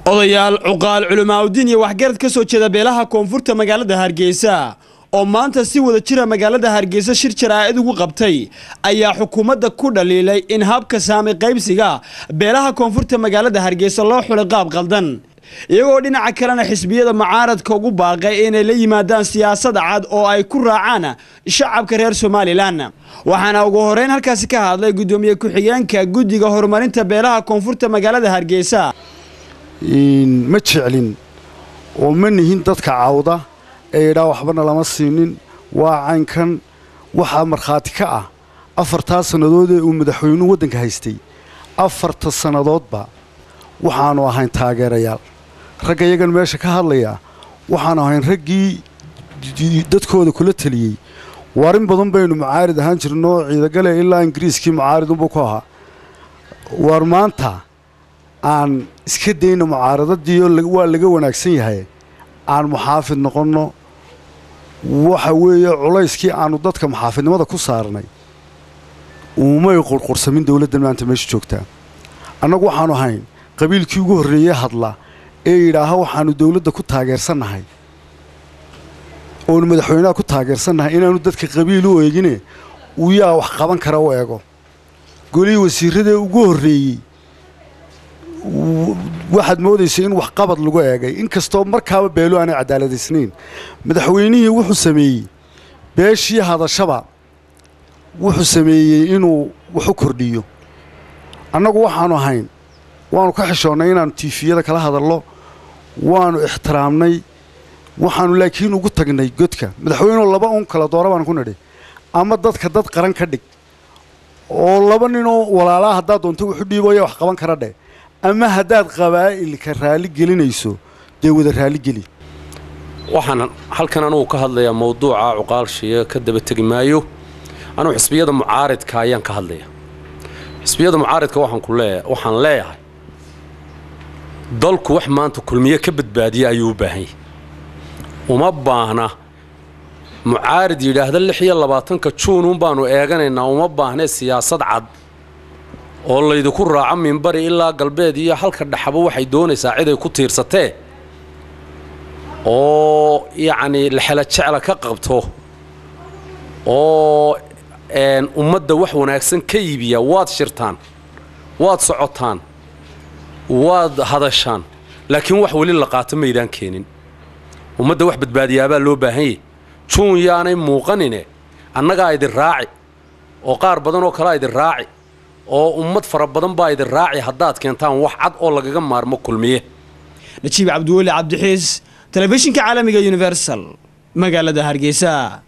odayaal cuqaal culimaauddiin iyo waxgarad ka soo jeeda beelaha koonfurta magaalada hargeysa oo maanta si wada jira magaalada hargeysa shir jaraa'id ugu qabtay ayaa xukuumadda ku dhaliilay in habka saami qaybsiga beelaha koonfurta magaalada hargeysa loo xulay qaab qaldan iyagoo dhinaca kalena xisbiyada mucaaradka ugu baaqay inay la yimaadaan siyaasad cad oo ay ku raacaan shacabka reer somalilan waxaana ugu horeyn halkaasi ka hadlay guddoomiye ku-xigeenka guddiga horumarinta beelaha koonfurta magaalada hargeysa ma jeclin oo ma nihin dadka cawda ee idhaa waxbana lama siinin waa caynkan waxaa markhaati ka ah afartaa sannadood ee uu madaxweynuhu waddanka haystay afarta sannadoodba waxaannu ahayn taageerayaal ragga iyagan meesha ka hadlaya waxaannu ahayn raggii dadkooda kula teliyey warin badan baynu mucaarid ahaan jirno ciidagale ilaa ingiriiskii mucaaridunbuu ku ahaa waar maanta aan iska dayna mucaaradadii waa laga wanaagsan yahay aan muxaafid noqonno waxa weeye culayskii aannu dadka muxaafidnimada ku saarnay uumay qurqursamin dowladdan maanta meesha joogtaa annagu waxaannu ahayn qabiilkii ugu horreeyey hadla ee yidhaaha waxaannu dowladda ku taageersannahay oonu madaxweynaha ku taageersannahay inaannu dadka qabiil u eegine uu yaa wax qaban kara u eego golihii wasiirradee ugu horreeyey waxaad moodaysa in waxqabad lagu eegay inkastoo markaaba beelo aanay cadaaladaysnayn madaxweynihii wuxuu sameeyey beeshii hadashaba wuxuu sameeyey inuu waxu kordhiyo annagu waxaannu ahayn waannu ka xishoonnay inaannu tiifiyada kala hadallo waannu ixtiraamnay waxaannu laakiin ugu tagnay godka madaxweynuhu laba un kala doora baan ku nidhi ama dadka dad qaran ka dhig oo laba ninoo walaalaa haddaad doonto wuxu dhiibooya wax qaban kara dheh ama haddaad qabaa'ilka raalli gelinayso dee wada raalligeli waxaan halkan anugu ka hadlayaa mawduuca cuqaalshiya ka daba tegi maayo anugu xisbiyada mucaaridka ayaan ka hadlaya xisbiyada mucaaridka waxaan leeyahay dalku wax maanta kulmiye ka badbaadiya ayuu u baahan yahay uma baahna mucaarid yidhaahda lix iyo labaatanka juunun baannu eeganaynaa uma baahnee siyaasad cad oo laydinku raaco minbari ilaa galbeed iyo halka dhaxaba waxay doonaysaa ciday ku tiirsatee oo yacnii lexela jecla ka qabto oo ummadda wax wanaagsan ka iibiya waad shirtaan waad socotaan waad hadashaan laakiin wax weli la qaato maydaan keenin ummadda wax badbaadiyaabaa loo baahan yahy juun yaanay muuqanine annagaa idin raaci oo qaar badan oo kalea idin raaci oo ummad fara badan baa idin raaci haddaad keentaan wax cad oo lagaga maarmo kulmiye najiib cabdiweli cabdixiis telefishinka caalamiga universal magaalada hargeysa